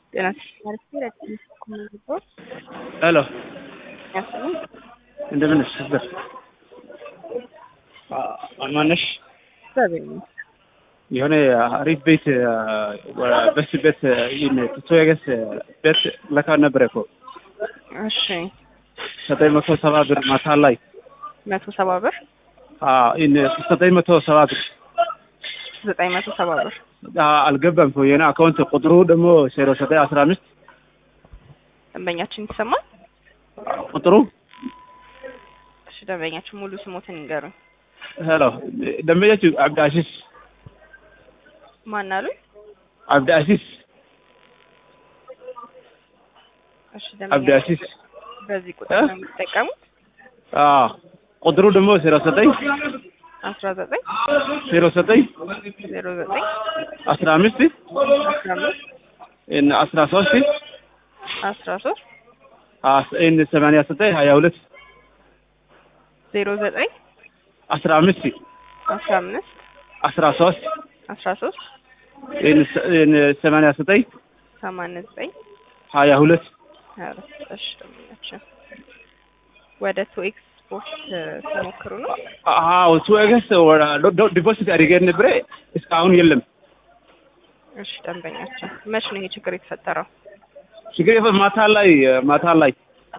ሄሎ ያስልኝ እንደምን ነሽ? ነበር ማነሽ? የሆነ አሪፍ ቤት በስ ቤት ቶየገስ ቤት ለካ ነበረ እኮ እሺ ዘጠኝ መቶ ሰባ ብር ማታ ላይ መቶ ሰባ ብር ዘጠኝ መቶ ሰባ ብር ዘጠኝ መቶ ሰባ ብር አልገባም እኮ የኔ አካውንት ቁጥሩ ደግሞ ዜሮ ዘጠኝ አስራ አምስት ደንበኛችን ይሰማል። ቁጥሩ እሺ ደንበኛችን ሙሉ ስሞትን ይንገሩኝ። ሄሎ ደንበኛችሁ አብዲ አሲስ ማን አሉኝ? አብዲ አሲስ እሺ አብዲ ደንበኛ አሲስ በዚህ ቁጥር ነው የሚጠቀሙት። አዎ ቁጥሩ ደግሞ ዜሮ ዘጠኝ አስራ ዘጠኝ ዜሮ ዘጠኝ ዜሮ ዘጠኝ አስራ አምስት አስራ አምስት አስራ ሶስት አስራ ሶስት ሰማንያ ዘጠኝ ሀያ ሁለት ዜሮ ዘጠኝ አስራ አምስት አስራ አምስት አስራ ሶስት አስራ ሶስት ሰማንያ ዘጠኝ ሰማንያ ዘጠኝ ሀያ ሁለት ሀያ አራት እሺ ደንበኛችን ወደ ቱ ኤክስፖርት ሲሞክሩ ነው። አዎ ቱወገስ ዲፖዚት አድርጌ ነበረ እስካሁን የለም። እሺ ደንበኛችን መች ነው ይሄ ችግር የተፈጠረው? ችግር የለም። ማታ ላይ ማታ ላይ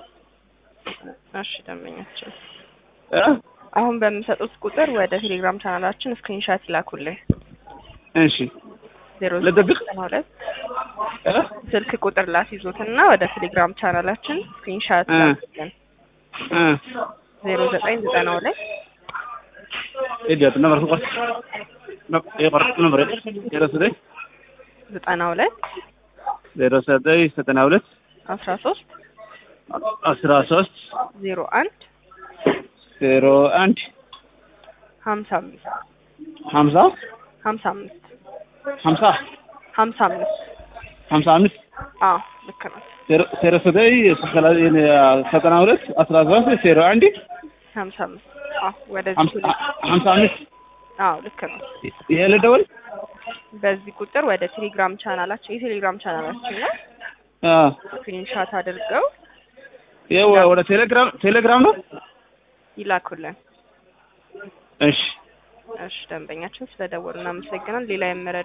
እሺ ደንበኛችን እ አሁን በምሰጡት ቁጥር ወደ ቴሌግራም ቻናላችን ስክሪንሻት ይላኩልን። እሺ ዜሮ ልደብቅ? ዘጠና ሁለት እ ስልክ ቁጥር ላስይዞትና ወደ ቴሌግራም ቻናላችን ስክሪንሻት እ ላኩልን። እ ዜሮ ዘጠኝ ዘጠና ሁለት ኢዲዮት ነበር ቆስ ይቆር ነበር ዜሮ ዘጠኝ ዘጠና ሁለት ዜሮ ዘጠኝ ዘጠና ሁለት አስራ ሶስት አስራ ሶስት ዜሮ አንድ ዜሮ አንድ ሀምሳ አምስት ሀምሳ ሀምሳ አምስት ሀምሳ ሀምሳ አምስት ሀምሳ አምስት አዎ ልክ ነው። ዜሮ ዘጠኝ ዘጠና ሁለት አስራ ሶስት ዜሮ አንድ ሀምሳ አምስት አዎ ወደዚህ ሀምሳ ሁለት ሀምሳ አምስት አዎ ልክ ነው። ይሄ ልደውል በዚህ ቁጥር ወደ ቴሌግራም ቻናላችን የቴሌግራም ቻናላችን ላይ አ ስክሪንሻት አድርገው ይሄ ወደ ቴሌግራም ቴሌግራም ነው። ይላኩልን። እሺ እሺ ደንበኛችን ስለደወሉ እናመሰግናል። ሌላ የመረ